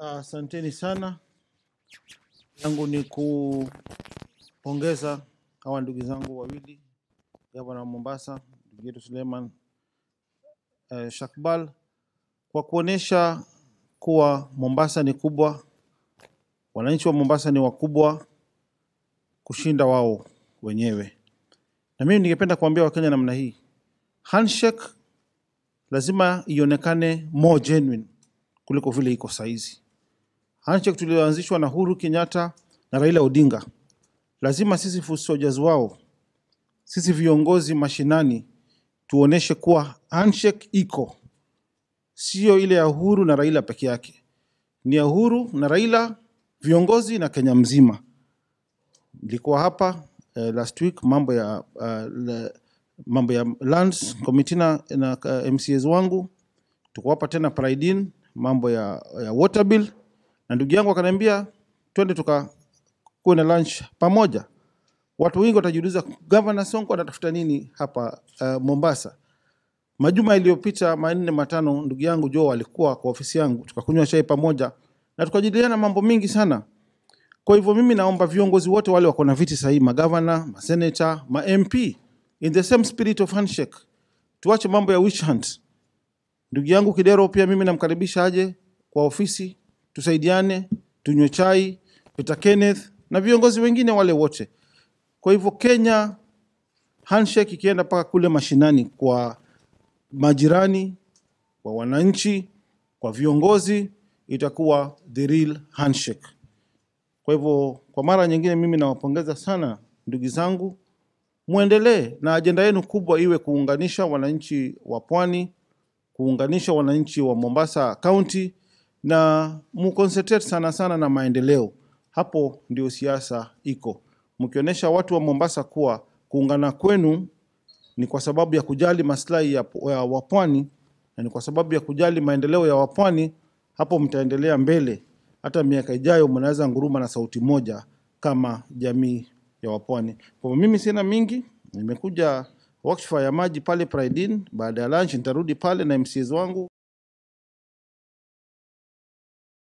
Asanteni sana. Yangu ni kupongeza hawa ndugu zangu wawili, gavana wa Mombasa ndugu yetu Suleiman eh, Shakbal kwa kuonesha kuwa Mombasa ni kubwa, wananchi wa Mombasa ni wakubwa kushinda wao wenyewe. Na mimi ningependa kuambia Wakenya namna hii, handshake lazima ionekane more genuine kuliko vile iko saizi. Handshake tulioanzishwa na Uhuru Kenyatta na Raila Odinga, lazima sisi foot soldiers wao, sisi viongozi mashinani tuoneshe kuwa handshake iko, sio ile ya Uhuru na Raila peke yake, ni ya Uhuru na Raila, viongozi na Kenya mzima. Nilikuwa hapa eh, last week mambo ya uh, le, mambo ya lands committee na, na uh, MCAs wangu tuko hapa tena Pride Inn, mambo ya, ya water bill na ndugu yangu akaniambia twende tukakuwe na lunch pamoja. Watu wengi watajiuliza Governor Sonko anatafuta nini hapa uh, Mombasa. Majuma iliyopita manne matano, ndugu yangu Joe alikuwa kwa ofisi yangu, tukakunywa chai pamoja na tukajadiliana mambo mingi sana. Kwa hivyo mimi naomba viongozi wote wale wako na viti sahihi, magavana, maseneta, ma MP, in the same spirit of handshake, tuache mambo ya witch hunt. Ndugu yangu Kidero pia mimi namkaribisha aje kwa ofisi, tusaidiane, tunywe chai, Peter Kenneth na viongozi wengine wale wote. Kwa hivyo Kenya, handshake ikienda mpaka kule mashinani kwa majirani, kwa wananchi, kwa viongozi, itakuwa the real handshake. Kwa hivyo kwa mara nyingine, mimi nawapongeza sana ndugu zangu, muendelee na ajenda yenu kubwa iwe kuunganisha wananchi wa pwani, kuunganisha wananchi wa Mombasa County na muconcentrate sana sana na maendeleo. Hapo ndio siasa iko, mkionyesha watu wa Mombasa kuwa kuungana kwenu ni kwa sababu ya kujali maslahi ya, ya wapwani na ni kwa sababu ya kujali maendeleo ya wapwani, hapo mtaendelea mbele. Hata miaka ijayo mnaweza nguruma na sauti moja kama jamii ya wapwani. Kwa hivyo mimi sina mingi, nimekuja workshop ya maji pale Pride Inn. Baada ya lunch nitarudi pale na MCs wangu.